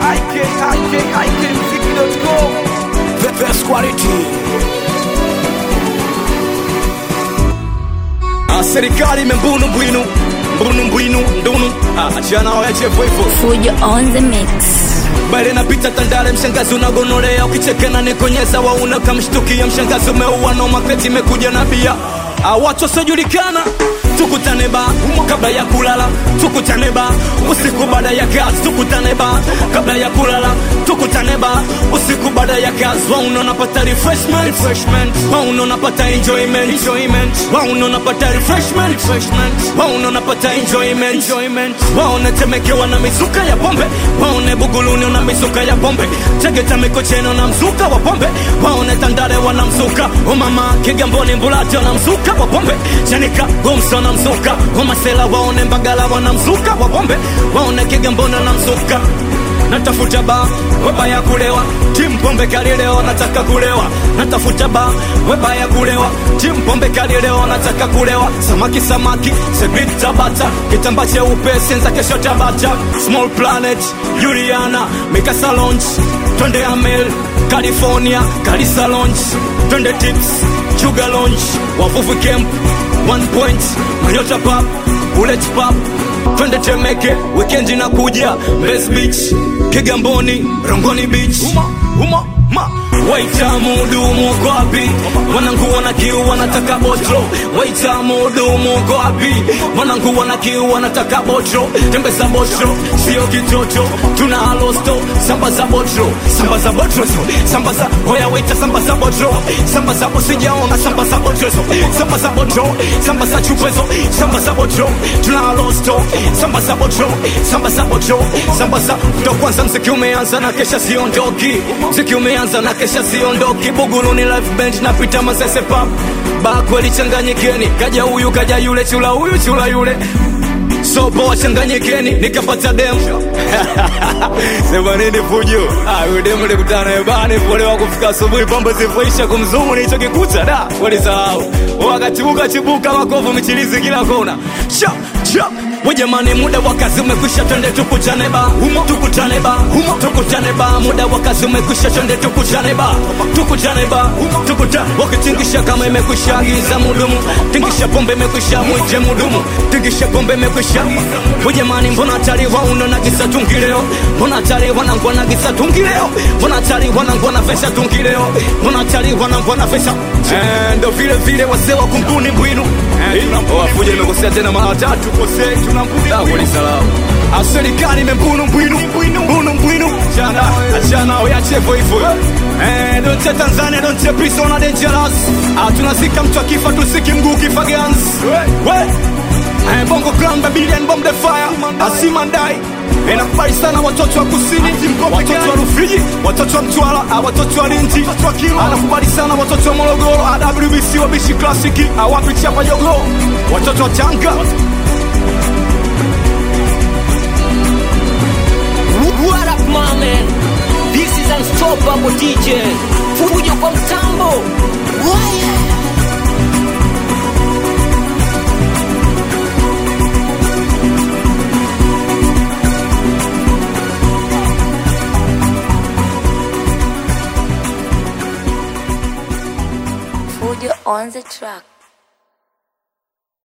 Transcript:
ikikikmziki.com The best quality. Ah, serikali imembunu bwinu mbunu mbwinu ndunu Ah, achana hao ya chefu hivyo Fujo on the mix. bale napita tandale mshangazi unagonolea ukichekena nikonyeza wauna kamshtukia mshangazi umeua no maketi imekuja na bia Ah, watu wasiojulikana tukutane ba kabla ya kulala tukutane ba usiku baada ya kazi tukutane ba kabla ya kulala tukutane ba usiku baada ya kazi wauna unapata refreshment refreshment wauna unapata enjoyment enjoyment wauna unapata refreshment refreshment wauna unapata enjoyment enjoyment waona temekewa na mizuka ya pombe waone buguluni una mizuka ya pombe tegeta mikocheno na mzuka wa pombe waone tandale wana mzuka umama kigamboni mbulati wana mzuka wa pombe chanika gomso wana mzuka umasela waone mbagala wana mzuka wa pombe waone kigamboni wana mzuka natafuta ba weba ya kulewa timu pombe kali leo nataka kulewa natafuta ba weba ya kulewa timu pombe kali leo nataka kulewa samaki samaki sebit tabata kitamba cheupe senza kesho tabata small planet juliana mikasa launch twende amel california kalisa launch twende tips chuga launch wavuvi camp one point manyota pap bullet pap twende temeke wikendi na kuja mbes beach kigamboni rongoni beach uma, uma, ma. waita mudumu uko wapi wanangu wana kiu wanataka botro waita mudumu uko wapi wanangu wana kiu wanataka botro tembeza botro sio kitoto tuna halosto samba za botro samba za botro so samba za hoya waita samba za botro samba za usijaona samba za botro so samba za botro samba za chupezo samba za botro tuna halosto samba za botro samba za botro samba za ndo kwanza mziki umeanza na kesha siondoki mziki umeanza na kesha siondoki buguruni live band napita masese pap ba kweli changanyikeni kaja huyu kaja yule chula huyu chula yule sopo wachanganyikeni nikapata demu sema nini fujo Ah, huyu demu likutana ebani polewa kufika asubuhi pambo zivoisha kumzungu nilichokikuta da walisahau wakachibuka chibuka makovu michilizi kila kona cha cha we jamani muda wa kazi umekwisha twende tukutane ba humo tukutane ba humo tukutane ba muda wa kazi umekwisha twende tukutane ba tukutane ba humo tukutane wakitingisha kama imekwisha agiza mudumu tingisha pombe imekwisha mwite mudumu tingisha pombe imekwisha we jamani mbona hatari wauno na gisa tungi leo mbona hatari wanangwa na gisa tungi leo mbona hatari wanangwa na pesa tungi leo mbona hatari wanangwa na pesa Eh, ndo vile vile wazee wa kumbuni mbwinu wafuja imekosea tena mara tatu kosei tunambuni salamu serikali imembunu mbwinu mbunu mbwinu chana achana oyachevo hivyo Eh, donche tanzania donche prisona dangerous Ah, tunazika mtu akifa tusiki mguu kifa gans we Eh, bongo clan babylon bomb the fire asimandai inakubali sana watoto wa kusini watoto wa rufiji watoto wa mtwara ah, watoto wa linji anakubali sana watoto wa morogoro awbc wabishi klasiki awapi chapa jogo watoto wa tanga What up, my man? This is Unstoppable DJ. Fujo kwa mtambo. Waya. Fujo on the track.